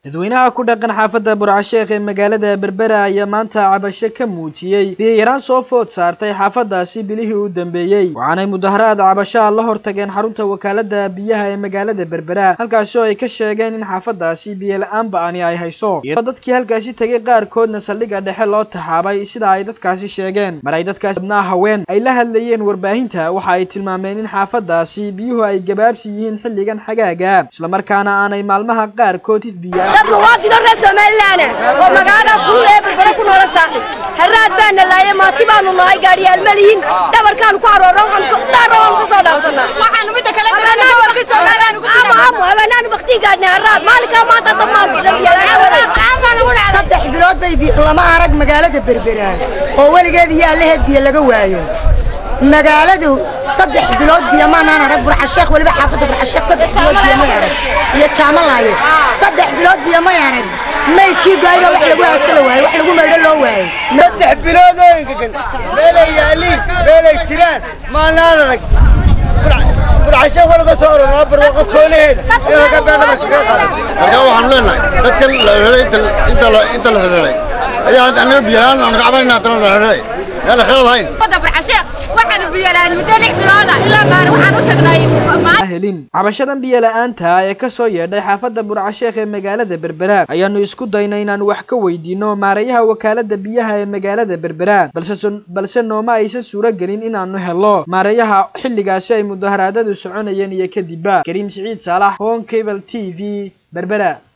dadweynaha ku dhaqan xaafadda burcasheekh ee magaalada berbera ayaa maanta cabasho ka muujiyey biyayaraan soo food saartay xaafaddaasi bilihii u dambeeyey waxaanay mudaharaad cabashaha la hortageen xarunta wakaalada biyaha ee magaalada berbera halkaasi oo ay ka sheegeen in xaafaddaasi biyola-aan ba-ani ay hayso iyadoo dadkii halkaasi tegay qaarkoodna saldhigga dhexe loo taxaabay sida ay dadkaasi sheegeen mar ay dadkaasi badnaa haween ay la hadlayeen warbaahinta waxa ay tilmaameen in xaafaddaasi biyuhu ay gabaabsi yihiin xilligan xagaaga islamarkaana aanay maalmaha qaarkood hidbiya dad muwaadino reer somalilan oo magaalada kulul ee berbere ku noola saaxi haraad baana laayay maati baanu nahay gaadhiyaal ma lihin dhabarkaanu ku aroorna waxaan dhaara waan ka soo dhaafsanaa habeenaanu baktii gaadhnay haraad maalinkaa maanta dhammaan saddex bilood bay biyo lama arag magaalada berbera oo weligeed iyo allaheed biyo laga waayo magaaladu saddex bilood biyo maanaan arag burxasheekh weliba xaafadda burxasheekh saddex bilood biyo may arag iyo jaamalaaye saddex bilood biyo may arag maydkii gaayba wax lagu haasala waaye wax lagu maydho loo waaye saddex bilood oo engegan meelay yaaliin meelay jiraan maanaan arag burxasheekh waa laga soo orornaa barwaaqo koonaheeda in laga beedhaba kaga qaado markaa waxaanu leenahay dadkan la xidhay inta la inta la xidhay ayaa anaga biyalaan aan gacabayna haddana la xidhay yaa la khalad hayn helin cabashadan biyo la-aanta ee kasoo yeedhay xaafadda burcasheekh ee magaalada berbera ayaanu isku daynay inaanu wax ka weydiino maareeyaha wakaalada biyaha ee magaalada berbera balse nooma aysan suuro gelin inaanu helo maareeyaha xilligaasi ay mudaharaadadu soconayeen iyo kadibba kariim siciid saalax hon cable t v berbera